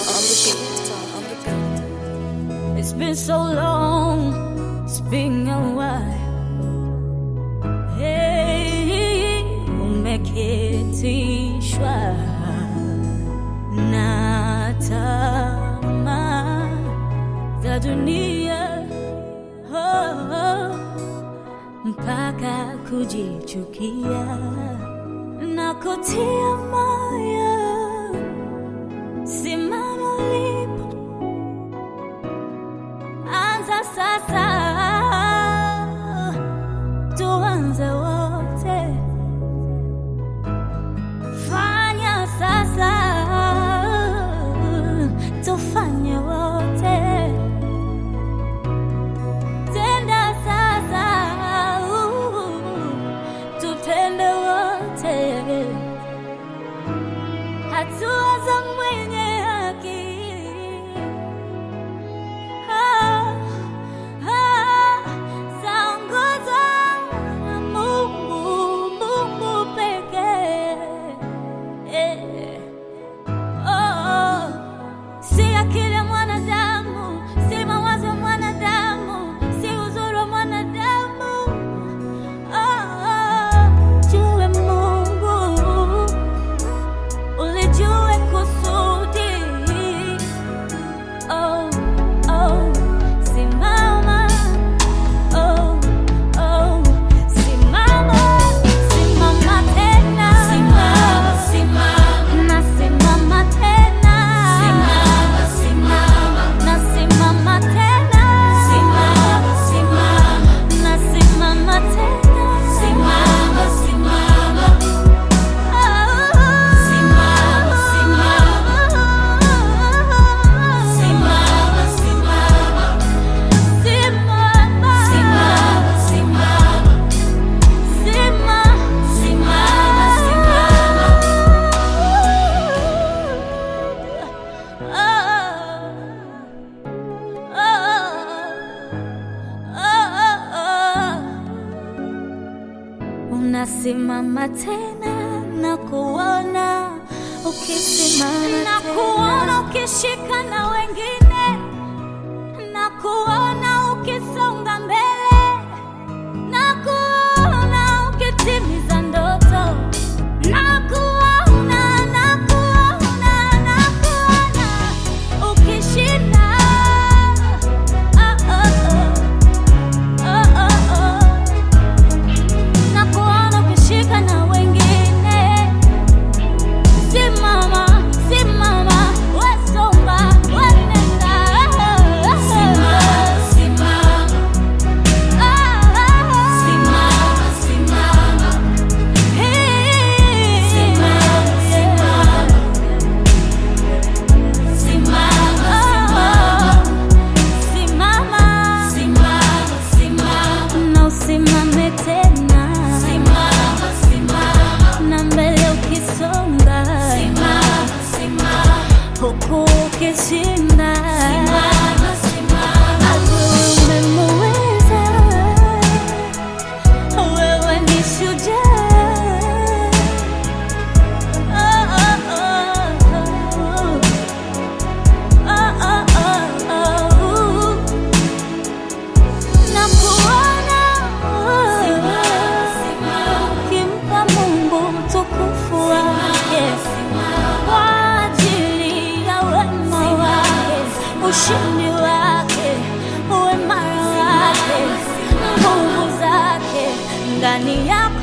on the beat. On the beat. It's been so long, it's been a while. Hey, umeketishwa na tamaa za dunia oh, oh, mpaka kujichukia na kutia moyo. Simama ulipo anza sasa, tuanze wote, fanya sasa, tufanye wote, tenda sasa, tutende wote, hatua za mwenye haki Ah, ah, zaongozwa na Mungu, Mungu pekee. Eh, oh, si akili ya mwanadamu, si mawazo ya mwanadamu, si uzuri wa mwanadamu. Oh, oh, jue Mungu, ulijue kusudi Oh, oh, simama. Oh, oh, simama. Simama tena. Na simama tena. Na simama tena. Na simama tena. Unasimama tena na kuona ukisimama na kuona ukishika na wengine na kuona ukisonga mbele na kuona ukitimiza ndoto na kuona na kuona na kuona ukishinda oh, oh, oh. Oh, oh, oh. Na kuona ukishika na wengine Simama, simama, wesonga, wenenda. Na usimame tena na mbele ukisonga huku ukishinda Adui umemuweza, wewe ni shujaa. Oh, oh, oh, oh. Oh, oh, oh, oh. Na kuona ukimpa Mungu utukufu wake kwa ajili ya wema wake, ushindi wake, uimara wake, nguvu zake ndani yako